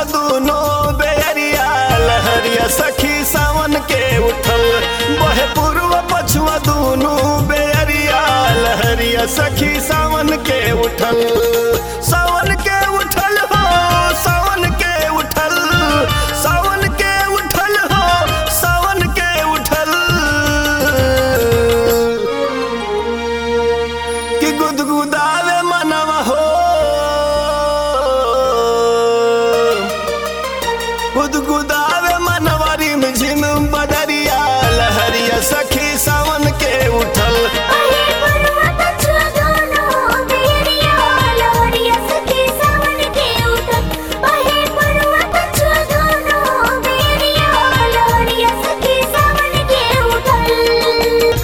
पछुआ दूनो बेरिया लहरिया सखी सावन के उठल बहे पूर्व पछुआ दूनो बेरिया लहरिया सखी सावन के उठल सावन के उठल हो सावन के उठल सावन के उठल हो सावन के उठल कि गुदगुदावे मनवा हो गुदगुदावे मनवा रिम झिम बदरिया लहरिया सखी सावन के उठल अहे पर्वत छुआ दोनों बेरिया लहरिया सखी सावन के उठल अहे पर्वत छुआ दोनों बेरिया लहरिया सखी सावन के उठल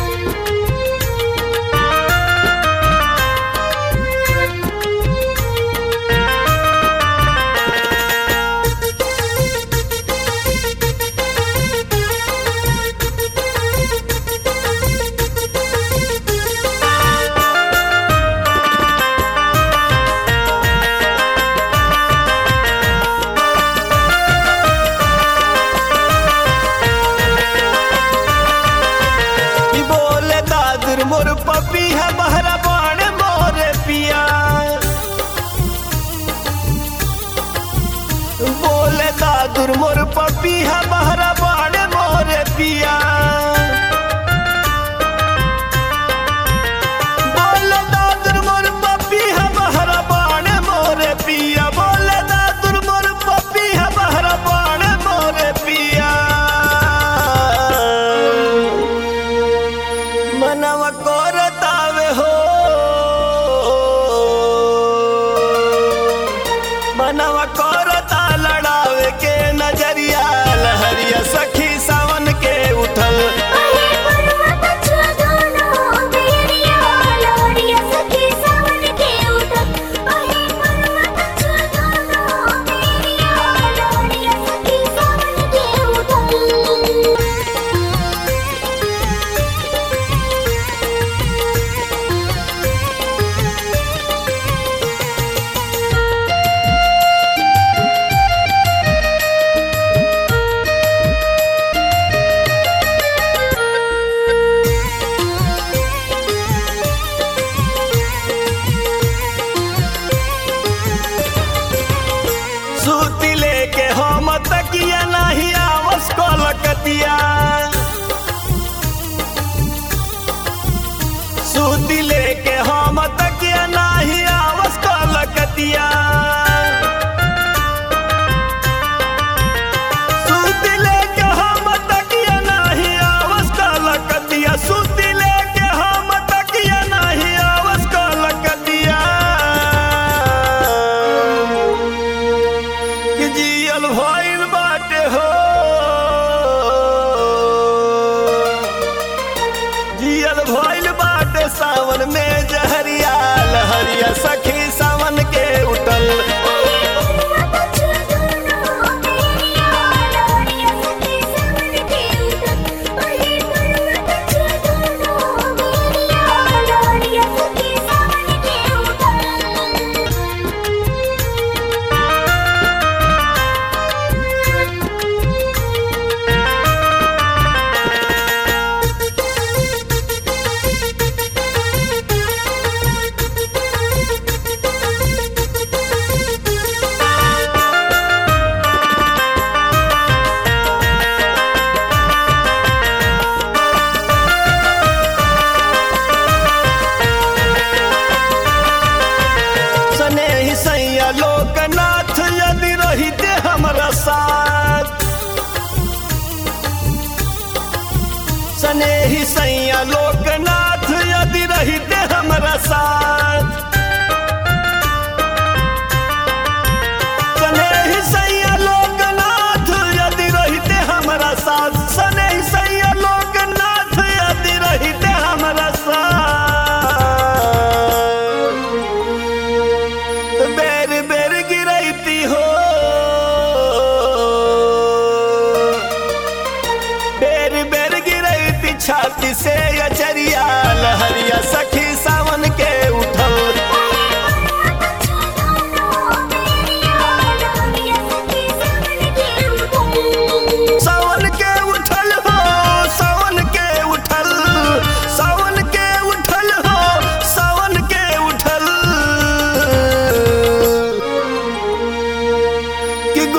ई बोले दादर मोर पपी है बहरा बाण मोरे पिया बोले दादुर मोर पपी है बहरा बाण मोरे पिया बोले दादुर मोर पपी है बहरा बाण मोरे पिया बोले दादुर मोर पपी है बहरा बाण मोरे पिया मनवा कोरतावे हो मनवा कोरता लड़ावे के नजरिया लहरिया सखी सावन के उठल अहे पर्वत छुआ दोनों बेरिया लहरिया सखी सावन के उठल अहे पर्वत छुआ दोनों बेरिया लहरिया सखी सावन के उठल सूती लेके हम तकिया नहीं आवस कोलकतिया सूती लेके हम तकिया नहीं आवस कोलकतिया सूती लेके हम तकिया नहीं आवस कोलकतिया सूती लेके हम तकिया नहीं आवस कोलकतिया कि जियल भइल बाटे हो जियल भइल बाटे सावन में जहरिया लहरिया सखी सावन के उठल अहे पर्वत छुआ दोनों बेरिया लहरिया सखी सावन के उठल अहे पर्वत छुआ दोनों बेरिया लहरिया सखी सावन के उठल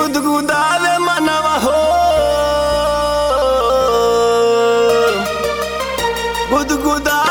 गुदगुदावे मनवा हो गुदगुदा